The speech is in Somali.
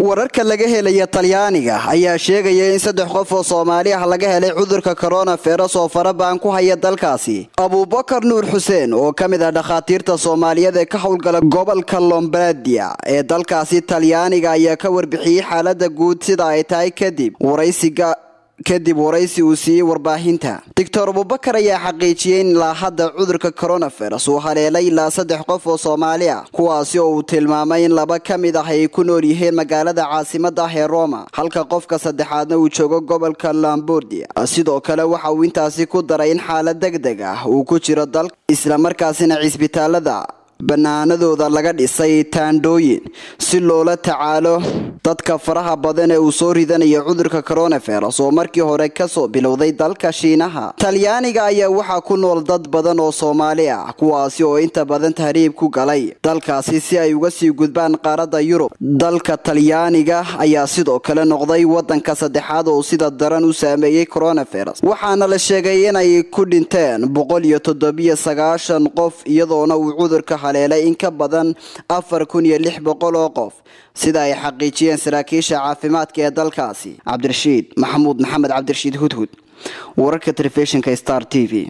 wararka laga helaya talyaaniga ayaa sheegaya in saddex qof oo soomaali ah laga helay cudurka coronavirus oo farabaan ku haya dalkaasi abubakar nuur xuseen oo ka mid ah dhakhaatiirta soomaaliyeed ee ka howlgala gobolka lombardia ee dalkaasi talyaaniga ayaa ka warbixiyey xaalada guud sida ay tahay kadib waraysiga kadib waraysi uu siiyey warbaahinta doctor abubakar ayaa xaqiijiyey in ilaa hadda cudurka coronavirus uu haleelay ilaa saddex qof oo soomaali ah kuwaasi oo uu tilmaamay in laba ka mid ah ay ku nool yihiin magaalada caasimada ah ee roma halka qofka saddexaadna uu joogo gobolka lambordia sidoo kale waxa uu intaasi ku daray in xaalad deg deg ah uu ku jiro dalka islamarkaasina cisbitaalada banaanadooda laga dhisay taandhooyin si loola tacaalo dadka faraha badan ee uu soo ridanayo cudurka coronavirus oo markii hore kasoo bilowday dalka shiinaha talyaaniga ayaa waxaa ku nool dad badan oo soomaali ah kuwaasi oo inta badan tahriib ku galay dalkaasi si ay uga sii gudbaan qaaradda yurub dalka talyaaniga ayaa sidoo kale noqday wadanka saddexaad oo sida daran u saameeyey coronavirus waxaana la sheegay inay ku dhinteen boqol iyo toddobiyo sagaashan qof iyadoona uu cudurka haleelay in ka badan afar kun iyo lix boqol oo qof sida ay xaqiijiyeen saraakiisha caafimaadka ee dalkaasi cabdirashiid maxamuud maxamed cabdirashiid hudhud wararka telefishinka star t v